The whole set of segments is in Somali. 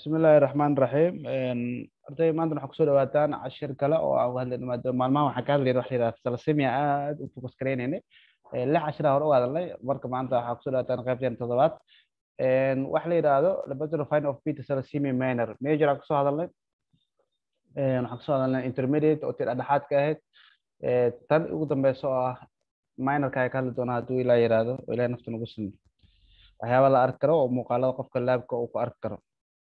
bismillahi raxmaan raxiim arday maanta waxaa kusoo dhawaataan cashir kale oo aan hadlayno maadaama maalmahan waxaan ka hadlayna waxa la yidhahda thalassemia aad u focus garaynayna lix cashir hore u hadalnay marka maanta waxaa kusoo dhawaataan qaybteen toddobaad waxa la yidhaahdo laboratory finding of beta thalassemia minor major aan kusoo hadalnay waxaan kusoo hadalnay intermediate oo tir dhexaadka ahayd tan ugu dambeysa oo ah minorka ay ka hadli doonaa hadduu ilaa yidhaahdo oo ilahay nafta nagu simi waxyaaba la arki karo oo muuqaalada qofka laabka uu ku arki karo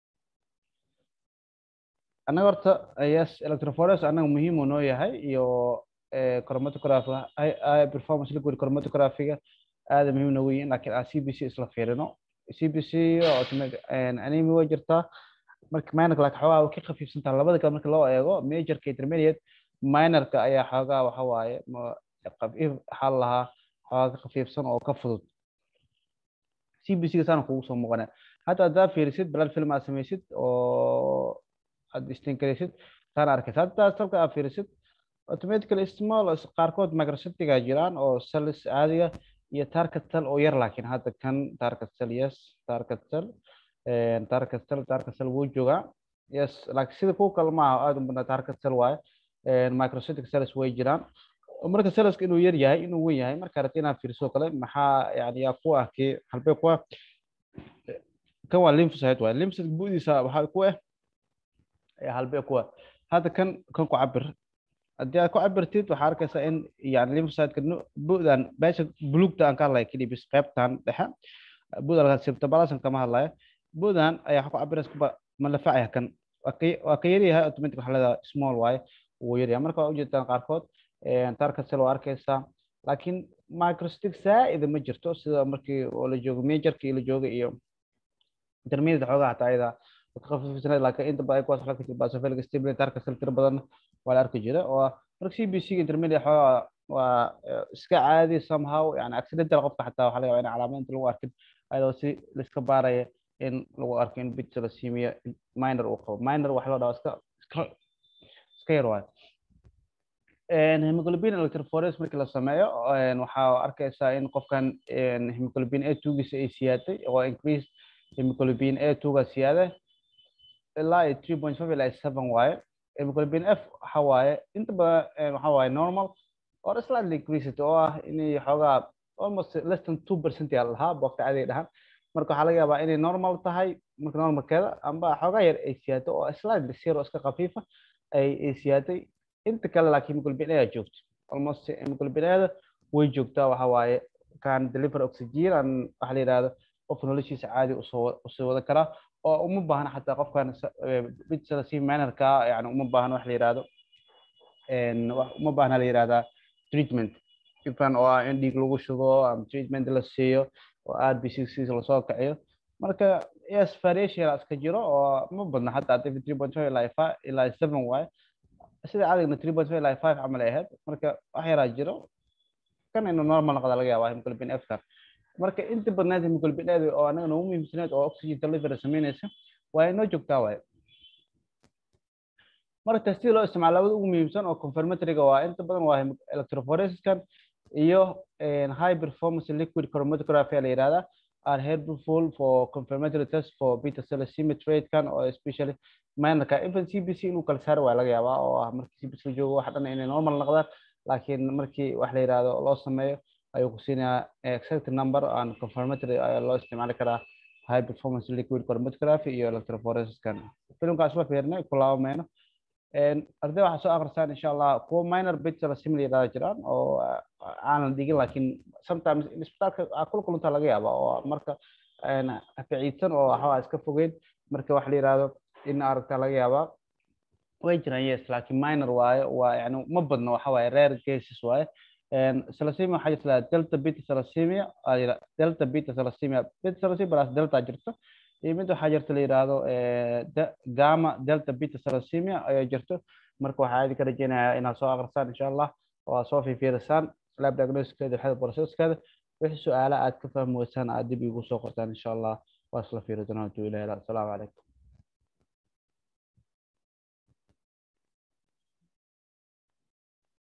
annaga horta yes electrophores annaga muhiim uu noo yahay iyo chromatography high performance liquid chromatographyga aada muhiim noogu yihiin laakiin aan c b c isla fiirino c b c animi way jirtaa marka minorka laakiin xoogaa ka khafiifsantaa labada kale marka loo eego majorka intermediate minorka ayaa xoogaa waxa waaye khafiif waxaa lahaa xoogaa ka khafiifsan oo ka fudud c b c ga saana kugu soo muuqanaya hadda haddaa fiirisid blood film aad samaysid oo aad istinkaraysid taan arkaysa hadda salka aad fiirisid automatically small qaarkood microcytiga jiraan oo cells caadiga iyo target cell oo yar laakiin hadda kan target cell yes target cell target cell target cell wuu joogaa yes laakiin sida kuwa kale maaha aada u badnaa target cell waaye microcytic cells way jiraan marka cellska inuu yar yahay inuu weyn yahay marka rabta inaad fiiriso kale maxaa yani yaa ku ah kii halbee ku ah kan waa lymphocyte waaye lymphocyte bu'diisa waxaa ku ah halbee ku ah hadda kan kan ku cabir haddii aad ku cabirtid waxaa arkaysaa in yani lymphocyteka bu'dan meesha buluugta aan ka hadlaya keliya bis qaybtan dhexe bu'da laga septabalasan kama hadlaya bu'dan ayaa ku cabiraysa ma lafacaya kan waa ka yaryahay automatic waxaa leedahay small waaye wuu yaryahay marka waa ujeedaan qaarkood tarka cell waa arkaysaa laakiin microcytic saa'ida ma jirto sida markii oo la joogo majorkii la jooga iyo intermediate xoogaa hataa ayada khafiifsanayd laakiin inta badan kuwaas waxaa jirta basophilic stimulate tarka cell tiro badan waa la arki jira oo marka c b c ga intermediate xoogaa waa iska caadi somehow yani accidental qofka xataa waxaa laga yaabaa in calaamad inta lagu arkin ayadoo si laiska baaraya in lagu arko in bit thalassemia minor uu qabo minor waxa loo dhahaa iska iska iska yar waayo hemoglobin electrophores markii la sameeyo waxaa arkaysaa in qofkan hemoglobin a two-giisa ay siyaaday oo increase hemoglobin a two-ga siyaada ilaa iyo three point five ilaa iyo seven waaye hemoglobin f waxa waaye inta badan waxa waaye normal or slightly increased oo ah inay xoogaa almost less than two percent yaa lahaa boogta caadiga dhahan marka waxaa laga yaabaa inay normal tahay marka normalkeeda amba xoogaa yar ay siyaato oo slightly zero iska khafiifa ay ay siyaaday inta kale laakiin hemoglobin a joogto almost hemoglobin ada way joogtaa waxa waaye kan deliver oxygen an waxa la yidhahdo qof noloshiisa caadi usoo usoo wada karaa oo uma baahna xataa qofkan bit thalassemia minorka yani uma baahna wax la yidhahdo uma baahna la yidhahdaa treatment ifan oo ah in dhiig lagu shubo ama treatment la siiyo oo r b c c lasoo kaciyo marka yes variation iska jiro oo ma badna xataa hadii three point five ilaa five ilaa seven waaye sida cadigna three point five ilaa five camal ay ahayd marka wax yaraa jiro kan inuu normal noqda laga yaabaa hemoglobin f kan marka inta badnayd hemoglobin a oo anaga noogu muhiimsaneed oo oxygen delivery samaynaysa waa inoo joogtaa waaye marka testida loo isticmaalo labada ugu muhiimsan oo confirmatoryga waa inta badan waa electrophoresiskan iyo high performance liquid chromatography la yidhahdaa are helpful for confirmatory test for beta thalassemia trait kan oo especially minorka even c b c inuu kala saari waa laga yaabaa oo ah markii c b c la joogo wax dhan inay normal noqdaan laakiin markii wax la yidhahdo loo sameeyo ayuu ku siinayaa exact number and confirmatory ayaa loo isticmaali karaa high performance liquid chromatography iyo electrophoresiskan filimkaas la fiirnay ku laabamayno arday waxaa soo akrisaan insha allah kuwa minor bit thalassemia la yidhahda jiraan oo aanan dhigin laakiin sometimes isbitaalka aa kula kuluntaa laga yaaba oo marka ficiidsan oo waxaa iska fogeyn marka wax la yidhahdo in aragtaa laga yaabaa way jiraan yes laakiin minor waaye waa yani ma badno waxa waaye rare cases waaye thalassemia waxaa jirta delta beta thalassemia delta beta thalassemia beta thalassemia balaas delta jirto iyo mid waxaa jirta la yidhaahdo gama delta beta thalassemia ayaa jirto marka waxaa idinka rajeynayaa inaad soo akrisaan insha allah oo aad soo fiifiirisaan lab diagnosiskeeda waxada processkeeda wixii su-aala aad ka fahmi weysaan aad dib igu soo qortaan insha allah waa isla fiiri doonaa hadduu ilahi asalaamu calaykum